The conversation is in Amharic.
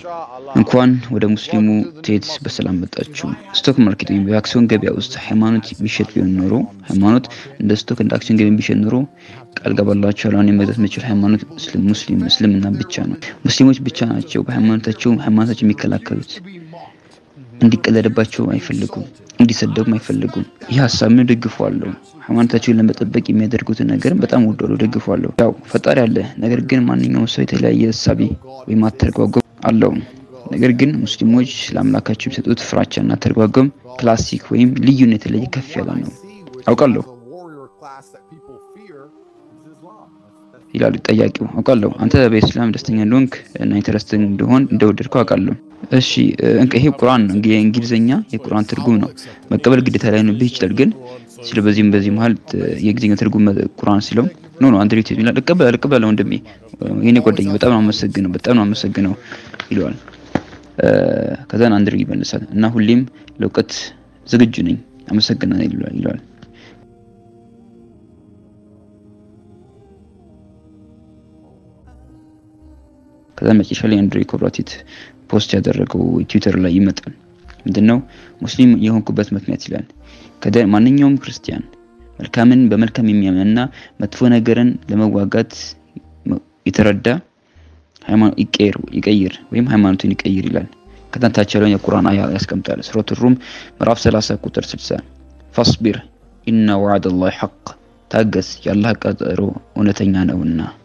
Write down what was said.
እንኳን ወደ ሙስሊሙ ቴት በሰላም መጣችሁ። ስቶክ ማርኬት ወይም የአክሲዮን ገበያ ውስጥ ሃይማኖት ቢሸጥ ቢሆን ኖሮ ሃይማኖት እንደ ስቶክ እንደ አክሲዮን ገበያ ቢሸጥ ኖሮ ቃል ገባላችኋለሁ አሁን የመግዛት የምችል ሃይማኖት ሙስሊም እስልምና ብቻ ነው። ሙስሊሞች ብቻ ናቸው በሃይማኖታቸው ሃይማኖታቸው የሚከላከሉት። እንዲቀለድባቸው አይፈልጉም፣ እንዲሰደቡም አይፈልጉም። ይህ ሀሳብ ምን ደግፈዋለሁ። ሃይማኖታቸውን ለመጠበቅ የሚያደርጉትን ነገርም በጣም ወደዋለሁ፣ ደግፈዋለሁ። ያው ፈጣሪ አለ። ነገር ግን ማንኛውም ሰው የተለያየ ሀሳቤ ወይም አተረጓጎም አለው። ነገር ግን ሙስሊሞች ለአምላካቸው የሚሰጡት ፍራቻና አተረጓጎም ክላሲክ ወይም ልዩነት የተለየ ከፍ ያለ ነው አውቃለሁ ይላሉ ጠያቂው። አውቃለሁ አንተ በኢስላም ደስተኛ እንደሆንክ እና ኢንተረስቲንግ እንደሆን እንደወደድከው አውቃለሁ። እሺ ይሄ ቁርአን ነው፣ የእንግሊዝኛ የቁርአን ትርጉም ነው። መቀበል ግዴታ ላይ ነው ይችላል። ግን ስለ በዚህም በዚህ መሀል የእንግሊዝኛ ትርጉም ቁርአን ሲለው ኖ ኖ አንድሬት ይላል። እቀበላለሁ እቀበላለሁ ወንድሜ፣ የኔ ጓደኛ በጣም ነው አመሰግነው፣ በጣም ነው አመሰግነው ይለዋል። ከዛን አንድሬ ይመልሳል እና ሁሌም ለእውቀት ዝግጁ ነኝ አመሰግናለሁ ይለዋል። ከዛ መጨረሻ ላይ አንድሬ ኮብራቲት ፖስት ያደረገው ትዊተር ላይ ይመጣል። ምንድነው ሙስሊም የሆንኩበት ምክንያት ይላል። ከደ ማንኛውም ክርስቲያን መልካምን በመልካም የሚያምንና መጥፎ ነገርን ለመዋጋት የተረዳ ሃይማኖት ይቀይር ይቀይር ወይም ሃይማኖቱን ይቀይር ይላል። ከታች ያለውን የቁርአን አያ ያስቀምጣል። ሱረቱ ሩም ምዕራፍ 30 ቁጥር 60 ፈስቢር ኢነ ወዐደላሂ ሐቅ ታገስ፣ የአላህ ቀጠሮ እውነተኛ ነውና